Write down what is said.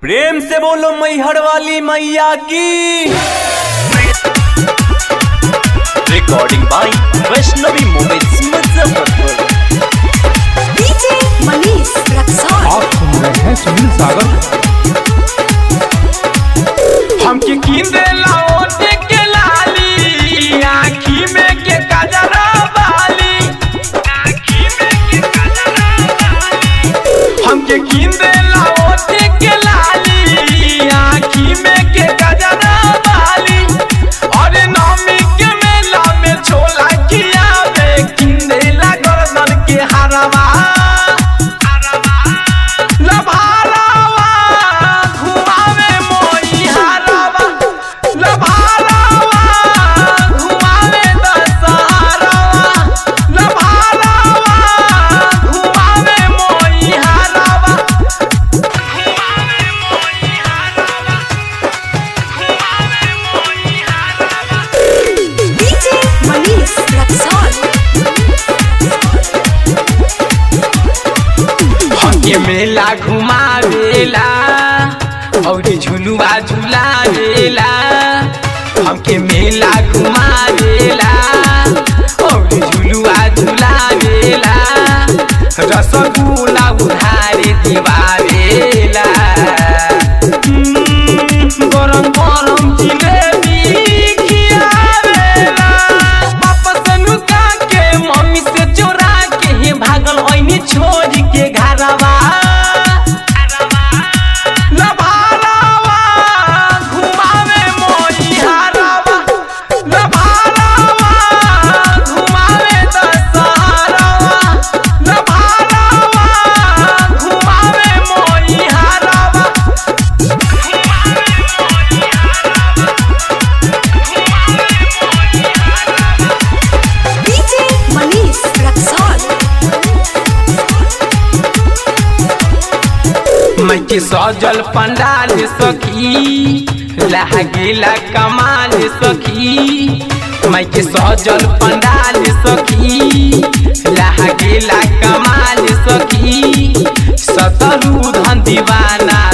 प्रेम से बोलो मैहर वाली मैया की recording by Vaishnavi mobiles Muzaffarpur DJ Manish Raxaul आप सुन रहे हैं सुनील सागर हमके कींदे लाओटे के लाली आँखी में के कजरा बाली आँखी में के कजरा बाली हमके कींदे लाओटे के लाली आँखी में के कजरा बाली और नौमी के मेला में छोला खियावे कींदे ला गर्दन के हरवा लभारावा घुमावे मोई हारावा लभारावा घुमावे दशहरावा लभारावा घुमावे मोई हारावा घुमावे मोई हारावा घुमावे मोई हारावा डीजे मनीष रक्सौल हमके मेला घुमावेला और झुलुआ झुलावेला हमके मेला घुमावेला और झुलुआ झुलावेला रसगुल्ला उधारे दिवावेला हम्म, गरम गरम जिलेबी खियावेला वापस नुका के मम्मी से चोरा के ही भागल ओइनी छोड़ के घरवा लभारावा घुमावे मोई हारावा लभारावा घुमावे दशहरावा लभारावा घुमावे मोई हारावा घुमावे मोई हारावा घुमावे मोई हारावा डीजे मनीष रक्सौल मैके सजल पंडाल सखी लागेला कमाल सखी मैके सजल पंडाल सखी लागेला कमाल सखी सतरू धन दीवाना